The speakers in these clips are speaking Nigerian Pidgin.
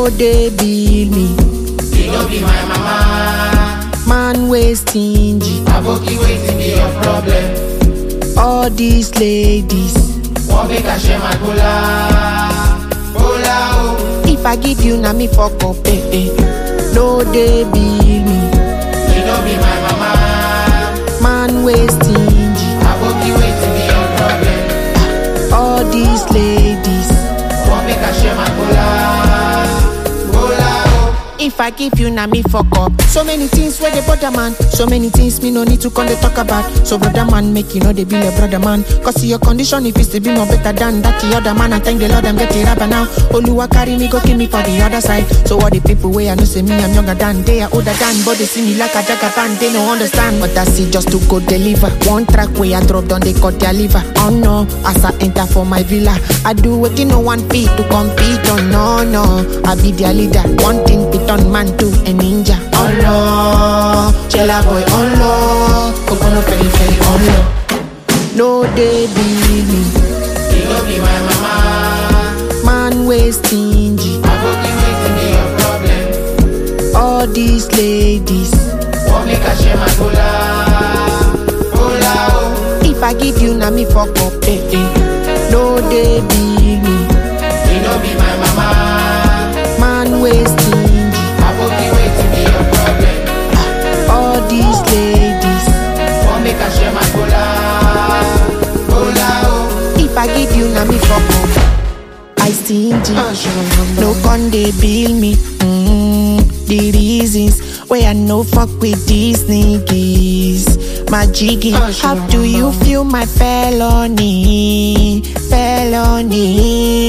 no dey bill me. You no be my mama. Man wey stingy. Aboki wetin be your problem? All these ladies. Wan make I share my kola? Kola o. If I give you, na me fuck up, eh, eh. No dey bill me. You no be my mama. Man wey stingy. Aboki wetin be your problem? All these ladies. Wan make I share my kola? Kola o. If I give you, na me fuck up. So many things where they bother man. So many things me no need to come they talk about. So brother man, make you know they be a brother man. Cause see your condition if it's to be more better than that the other man. I thank the Lord I'm getting rapper now. Oluwa carry me go kill me for the other side. So all the people where I know say me I'm younger than they are older than, but they see me like a jagaban. They no understand, but that's it just to go deliver. One track where I drop down they cut their liver. Oh no, as I enter for my villa, I do what no one feet to compete. Oh no no, I be their leader. One thing piton man to a ninja. Oh no, chela boy. Oh no, Kokono feli feli. Oh no, no they be me. You no be my mama. Man way stingy. Aboki wetin be your problem? All these ladies. Wan make I share my kola? Kola o. If I give you, na me fuck up. Eh, eh. No they be me. You no be my mama. Man way stingy. Aboki wetin be your problem? All these ladies. Wan make I share my kola? Kola o. If I give you, na me fuck up. I stingy. No con they bill me. Mm, the reasons why I no fuck with these niggas. My jiggy, how do you feel my felony? Felony.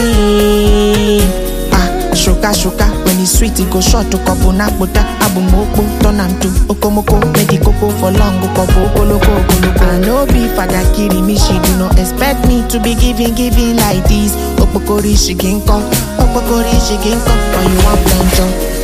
Ah, sugar, sugar. When it's sweet, it go short to couple nakuta. Abumoko, turn am to okomoko. Make the cocoa for long, go couple koloko, koloko. I no be father kiri me, she do not expect me to be giving, giving like this. Opokori she can come, opokori she can come. When you want plenty,